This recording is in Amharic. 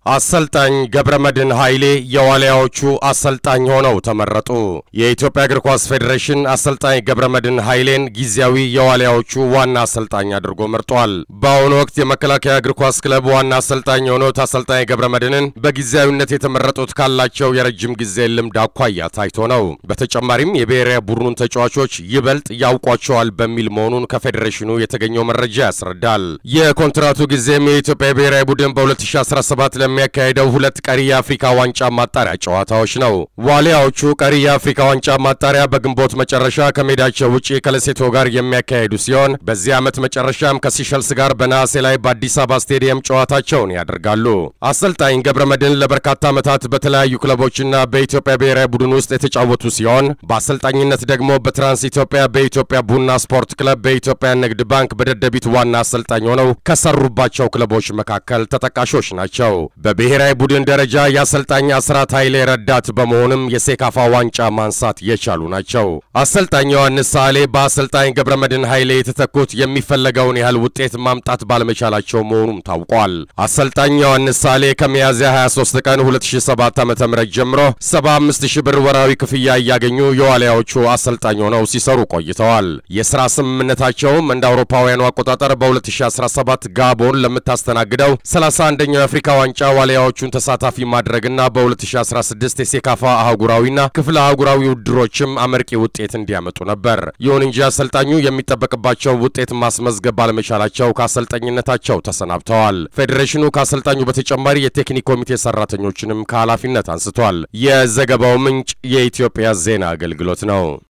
አሰልጣኝ ገብረመድህን ኃይሌ የዋልያዎቹ አሰልጣኝ ሆነው ተመረጡ። የኢትዮጵያ እግር ኳስ ፌዴሬሽን አሰልጣኝ ገብረመድህን ኃይሌን ጊዜያዊ የዋልያዎቹ ዋና አሰልጣኝ አድርጎ መርጧል። በአሁኑ ወቅት የመከላከያ እግር ኳስ ክለብ ዋና አሰልጣኝ የሆኑት አሰልጣኝ ገብረመድህንን በጊዜያዊነት የተመረጡት ካላቸው የረጅም ጊዜ ልምድ አኳያ ታይቶ ነው። በተጨማሪም የብሔራዊ ቡድኑን ተጫዋቾች ይበልጥ ያውቋቸዋል በሚል መሆኑን ከፌዴሬሽኑ የተገኘው መረጃ ያስረዳል። የኮንትራቱ ጊዜም የኢትዮጵያ ብሔራዊ ቡድን በ2017 ለሚያካሄደው ሁለት ቀሪ የአፍሪካ ዋንጫ ማጣሪያ ጨዋታዎች ነው። ዋሊያዎቹ ቀሪ የአፍሪካ ዋንጫ ማጣሪያ በግንቦት መጨረሻ ከሜዳቸው ውጪ ከለሴቶ ጋር የሚያካሄዱ ሲሆን በዚህ ዓመት መጨረሻም ከሲሸልስ ጋር በነሐሴ ላይ በአዲስ አበባ ስቴዲየም ጨዋታቸውን ያደርጋሉ። አሰልጣኝ ገብረመድህን ለበርካታ ዓመታት በተለያዩ ክለቦችና በኢትዮጵያ ብሔራዊ ቡድን ውስጥ የተጫወቱ ሲሆን በአሰልጣኝነት ደግሞ በትራንስ ኢትዮጵያ፣ በኢትዮጵያ ቡና ስፖርት ክለብ፣ በኢትዮጵያ ንግድ ባንክ፣ በደደቢት ዋና አሰልጣኝ ሆነው ከሰሩባቸው ክለቦች መካከል ተጠቃሾች ናቸው። በብሔራዊ ቡድን ደረጃ የአሰልጣኝ አስራት ኃይሌ ረዳት በመሆንም የሴካፋ ዋንጫ ማንሳት የቻሉ ናቸው። አሰልጣኝ ዮሐንስ ሳሌ በአሰልጣኝ ገብረመድህን ኃይሌ የተተኩት የሚፈለገውን ያህል ውጤት ማምጣት ባለመቻላቸው መሆኑም ታውቋል። አሰልጣኝ ዮሐንስ ሳሌ ከሚያዝያ 23 ቀን 2007 ዓ.ም ጀምሮ 75 ሺህ ብር ወራዊ ክፍያ እያገኙ የዋልያዎቹ አሰልጣኝ ሆነው ሲሰሩ ቆይተዋል። የሥራ ስምምነታቸውም እንደ አውሮፓውያኑ አቆጣጠር በ2017 ጋቦን ለምታስተናግደው 31ኛው የአፍሪካ ዋንጫ ዋልያዎቹን ተሳታፊ ማድረግና በ2016 የሴካፋ አህጉራዊና ክፍለ አህጉራዊ ውድድሮችም አመርቂ ውጤት እንዲያመጡ ነበር። ይሁን እንጂ አሰልጣኙ የሚጠበቅባቸው ውጤት ማስመዝገብ ባለመቻላቸው ከአሰልጣኝነታቸው ተሰናብተዋል። ፌዴሬሽኑ ከአሰልጣኙ በተጨማሪ የቴክኒክ ኮሚቴ ሰራተኞችንም ከኃላፊነት አንስቷል። የዘገባው ምንጭ የኢትዮጵያ ዜና አገልግሎት ነው።